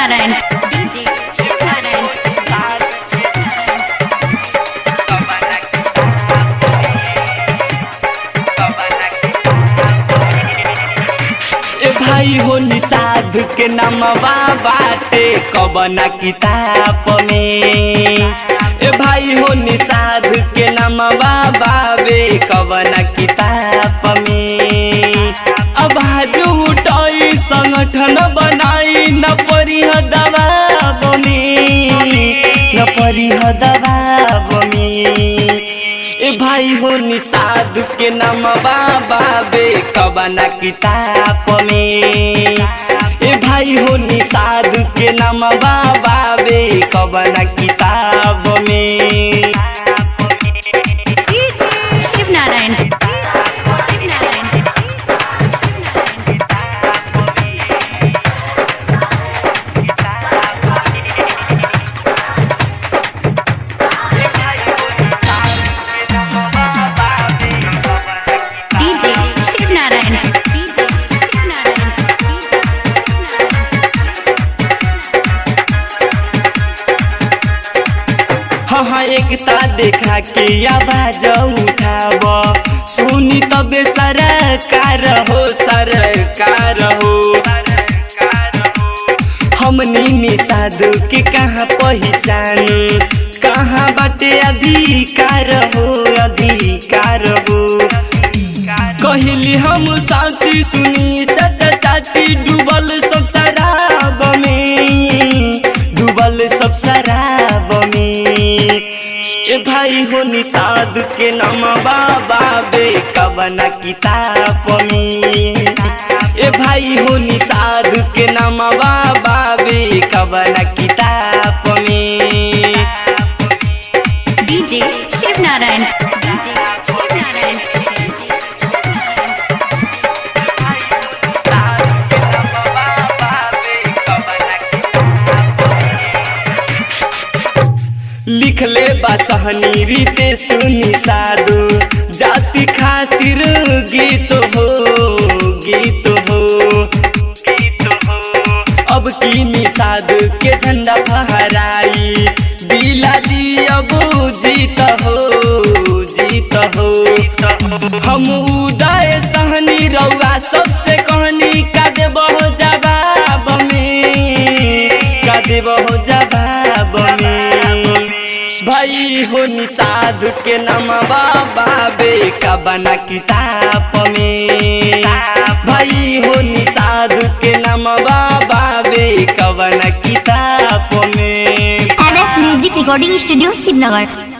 Shivnarayan DJ Shivnarayan ए भाई हो निषाद के नमवा बाटे कबना किताब में ए भाई हो निषाद के नमवा बाबे कबना किताब में अब हाथ उठाई संगठन बनाई न परिह दबाब में न परिह दबाब में ए भाई हो निषाद के नाम बाबे कबना किताब में ए भाई हो निषाद के नाम बाबे कबना किताब में शिवनारायण शिवनारायण डीजे शिवनारायण डीजे शिवनारायण हाँ हाँ एकता देखा के आवाज उठाब सुनी तबे सरकार हो सरकार हो हमनी निषाद के कहाँ पहचान कहाँ बाटे अधिकार हो अधिकार हो कहली हम साथी सुनी चाचा चाटी डूबल सब शराब में डूबल सब शराब में ए भाई हो निषाद के नाम बाबा बे कबना किताब में ए भाई हो निषाद के नाम बाबा बे कबना किताब में डीजे शिवनारायण डीजे शिवनारायण लिखले बा सहनी रीते सुनी साधु जाति खातिर गीत हो गीत हो अब की निषाद के झंडा फहराई दिला दी अब जीत हो जीत हो हम उदय सहनी रउआ सबसे कहनी का देबहो जवाब में का देबहो जवाब में भाई हो निषाद के नाम बाबा बे का बना किताब में भाई हो निषाद के नाम बाबा बे का बना किताब में M S music recording studio Shivnagar